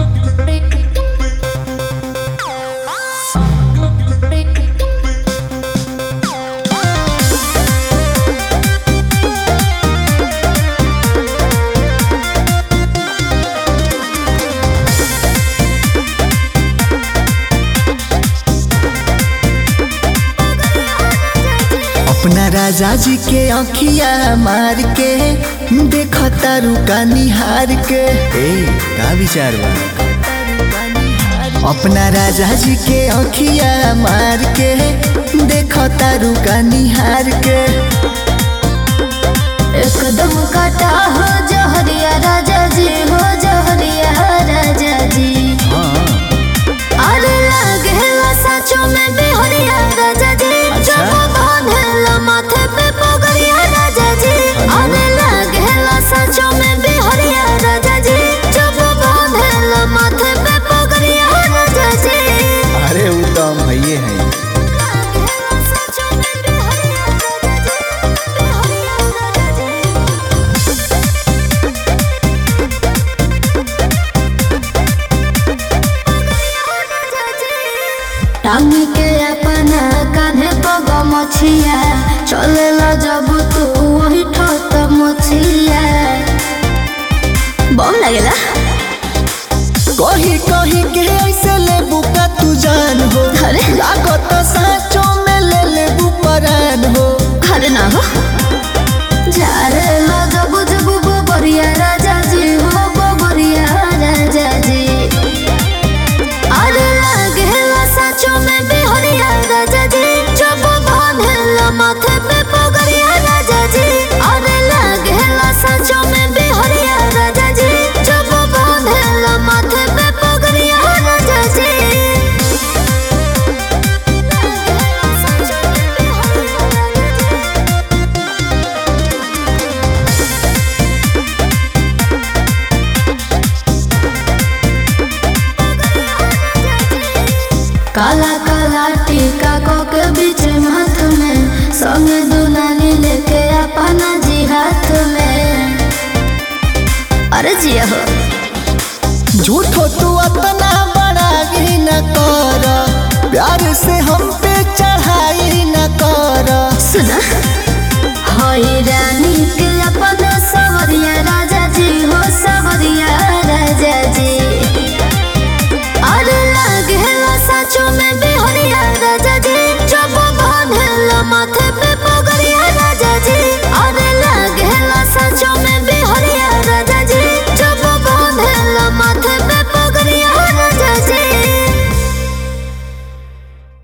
अपना राजा जी के अखिया मार के देख तारू का निहार के ए का विचार बा अपना राजा जी के अखिया मार के देख तारू का निहार के एकदम काटा हो जहरिया राजा जी हो जहरिया राजा जी हाँ अरे लागेला सचो में बिहरिया राजा जी अच्छा। जब बांधेला माथे पे पगड़िया राजा जी अरे लागेला सचो में बिहरिया राजा जी जब बांधेला माथे पे पगड़िया राजा जी अरे वो तो हम भैये हैं लागेला सचो में बिहरिया राजा जी बिहरिया राजा जी टांग के अपना कान्हे पग मछिया चलेला जब तू वही ठत मछिया बम लगेला कही कही के ऐसे ले बुका तू जान हो अरे। लागत साचो में ले ले परान हो अरे ना हो जारे लो जब जब बोबरिया राजा जी हो बोबरिया राजा जी अरे लागेला सचो में बिहरिया राजा जी जब बांधेला माथे पे पगड़िया राजा जी अरे लागेला सचो में बिहरिया राजा जी जब बांधेला माथे पे पगड़िया राजा जी लागेला सचो में बिहरिया राजा जी काला काला टीका को के बीच हाथ में संग दुनानी लेके अपना जी हाथ में अरे जिया हो झूठो तू अपना बड़ाई न कर प्यार से हम पे चढ़ाई न कर सुना हई रानी के अपना सवरिया राजा जी हो सवरिया